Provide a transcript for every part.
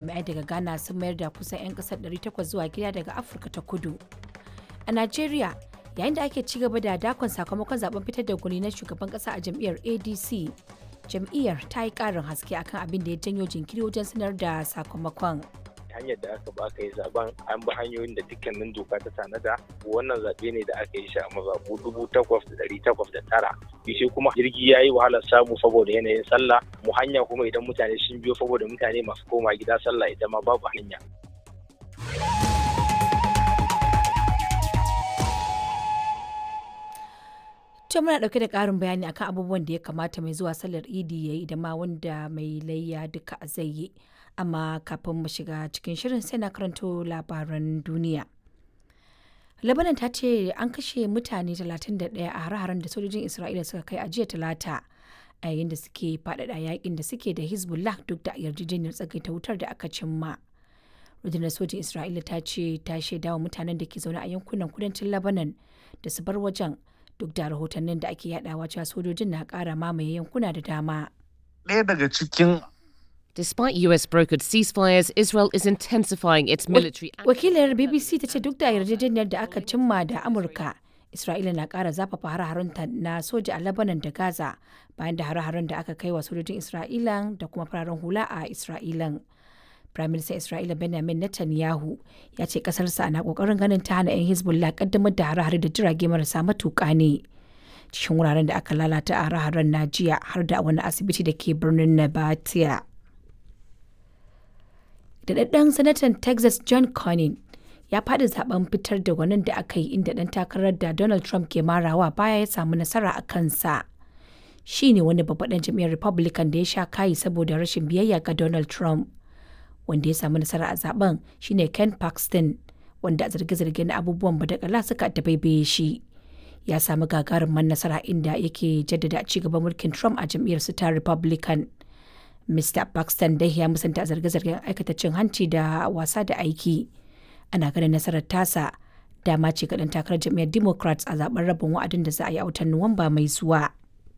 jami'ai daga ghana sun mayar da kusan 'yan kasar 800 zuwa gida daga afirka ta kudu a najeriya yayin da ake ci gaba da dakon sakamakon zaben fitar da gwani na shugaban kasa a jam'iyyar adc jam'iyyar ta yi karin haske akan abin da ya janyo jinkiri wajen sanar da sakamakon hanyar da aka ba aka yi zaben an bi hanyoyin da dukkanin doka ta tanada wannan zaɓe ne da aka yi shi a mazaɓu dubu takwas da ɗari takwas da tara shi kuma jirgi ya yi wahalar samu saboda yanayin sallah mu hanya kuma idan mutane sun biyo saboda mutane masu koma gida sallah ita ma babu hanya To muna dauke da karin bayani akan abubuwan da ya kamata mai zuwa sallar idi ya yi da ma wanda mai layya duka zai yi. Amma kafin mu shiga cikin shirin sai na karanto labaran duniya. Lebanon ta ce an kashe mutane 31 a hare-haren da sojojin Isra'ila suka kai a jiya talata a yayin da suke faɗaɗa yakin da suke da Hezbollah duk da yarjejeniyar tsagaita wutar da aka cimma. rundunar sojin Isra'ila ta ce ta shaidawa mutanen da ke zaune a yankunan kudancin Lebanon da su bar wajen duk da rahotannin da ake yadawa cewa sojojin na kara mamaye yankuna da dama. Ɗaya daga cikin Despite US brokered ceasefires, Israel is intensifying its military Wakilar BBC ta ce duk da yarjejeniyar da aka cimma da Amurka, Isra'ila na kara zafafa hare-harenta na soja a Lebanon da Gaza bayan da hare-haren da aka kai wa sojojin Isra'ila da kuma fararen hula a Isra'ilan. Firaministan Isra'ila Benjamin Netanyahu ya ce kasarsa na kokarin ganin ta hana 'yan Hezbollah kaddamar da hare-hare da jirage marasa matuƙa ne. Cikin wuraren da aka lalata a hare-haren na jiya har da wani asibiti da ke birnin Nabatia. Daɗaɗɗen sanatan Texas John Cornyn ya faɗi zaben fitar da gwanin da aka yi inda ɗan takarar da Donald Trump ke marawa baya ya samu nasara a kansa. Shi ne wani babban jam'iyyar Republican da ya sha kayi saboda rashin biyayya ga Donald Trump. wanda ya samu nasara a zaben shine Ken Paxton wanda a zarge-zarge na abubuwan badakala suka dabaibaye shi. Ya samu gagarumin nasara inda yake jaddada ci gaban mulkin Trump a jam'iyyar su ta Republican. Mr. Paxton dai ya musanta zarge-zargen aikata cin hanci da wasa da aiki. Ana ganin nasarar tasa dama ce ga ɗan takarar jam'iyyar Democrats a zaben rabin wa'adin da za a yi a watan Nuwamba mai zuwa.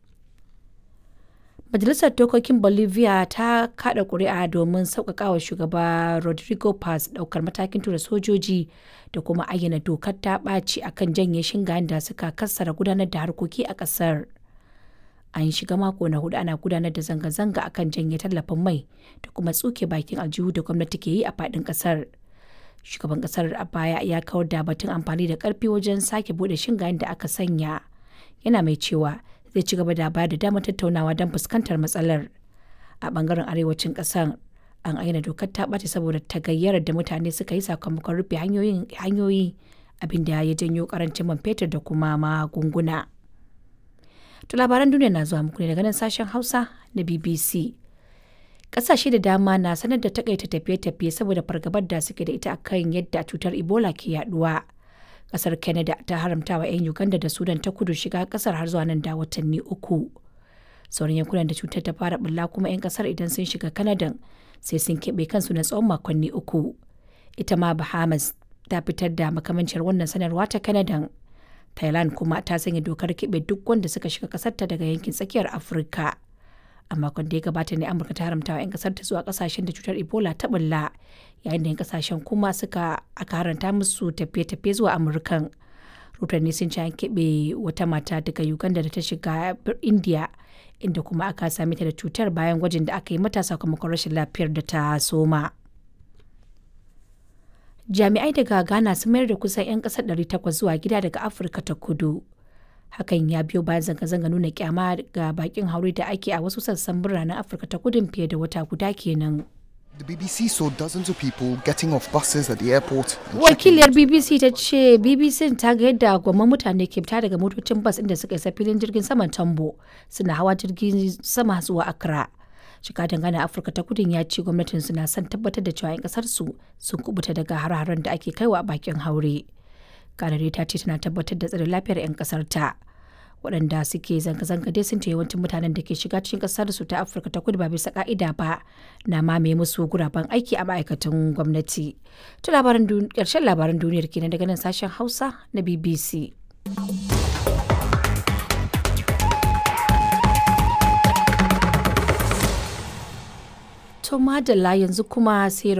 Majalisar Dokokin Bolivia ta kada kuri'a domin sauƙaƙawa shugaba Rodrigo Paz ɗaukar matakin tura sojoji da kuma ayyana dokar ta ɓaci akan janye shingayen da suka kassara gudanar da harkoki a ƙasar. An shiga mako na hudu ana gudanar da zanga-zanga akan janye tallafin mai da kuma tsuke bakin aljihu da gwamnati ke yi a faɗin ƙasar. Shugaban ƙasar a baya ya kawar da batun amfani da ƙarfi wajen sake buɗe shingayen da aka sanya. Yana mai cewa zai ci gaba da bayar da damar tattaunawa don fuskantar matsalar a bangaren arewacin kasar an aina dokar ta ɓace saboda tagayyarar da mutane suka yi sakamakon rufe hanyoyi abinda ya janyo karancin man fetur da kuma magunguna to labaran duniya na zuwa muku ne daga nan sashen hausa na bbc ƙasashe da dama na sanar da takaita tafiye-tafiye saboda fargabar da suke da ita akan yadda cutar ebola ke yaduwa kasar canada ta haramta wa 'yan uganda da sudan ta kudu shiga kasar har zuwa nan da watanni uku sauran yankunan da cutar ta fara bulla kuma 'yan kasar idan sun shiga canada sai sun keɓe kansu na tsawon makonni uku ita ma bahamas ta fitar da makamancin wannan sanarwa ta canada thailand kuma ta sanya dokar keɓe duk wanda suka shiga kasarta daga yankin tsakiyar afirka a makon da ya gabata ne amurka ta haramta wa 'yan kasar ta zuwa kasashen da cutar ebola ta bulla yayin da 'yan kasashen kuma suka aka haranta musu tafiye-tafiye zuwa amurkan rotanni sun ci an keɓe wata mata daga uganda da ta shiga india inda kuma aka same ta da cutar bayan gwajin da aka yi mata sakamakon rashin lafiyar da ta soma jami'ai daga ghana sun mayar da kusan 'yan kasar 800 zuwa gida daga afirka ta kudu hakan ya biyo bayan zanga-zanga nuna kyama ga bakin haure da ake a wasu sassan biranen afirka ta kudin fiye da wata guda kenan The BBC saw dozens of people getting off buses at the airport. wakiliyar bbc ta ce bbc ta ga yadda gwamman mutane ke fita daga motocin bas inda suka isa filin jirgin saman tambo suna hawa jirgin sama zuwa accra shiga dangane afirka ta kudin ya ce gwamnatin suna son tabbatar da cewa 'yan kasar su sun kubuta daga har-haren da ake kaiwa a bakin haure kanare ta ce tana tabbatar da tsare lafiyar 'yan kasar ta waɗanda suke zanga-zanga dai sun ce yawancin mutanen da ke shiga cikin ƙasar su ta afirka ta kudu ba bisa ka'ida ba na mamaye musu guraben aiki a ma'aikatan gwamnati to labaran ƙarshen labaran duniyar kenan daga nan sashen hausa na bbc to madalla yanzu kuma sai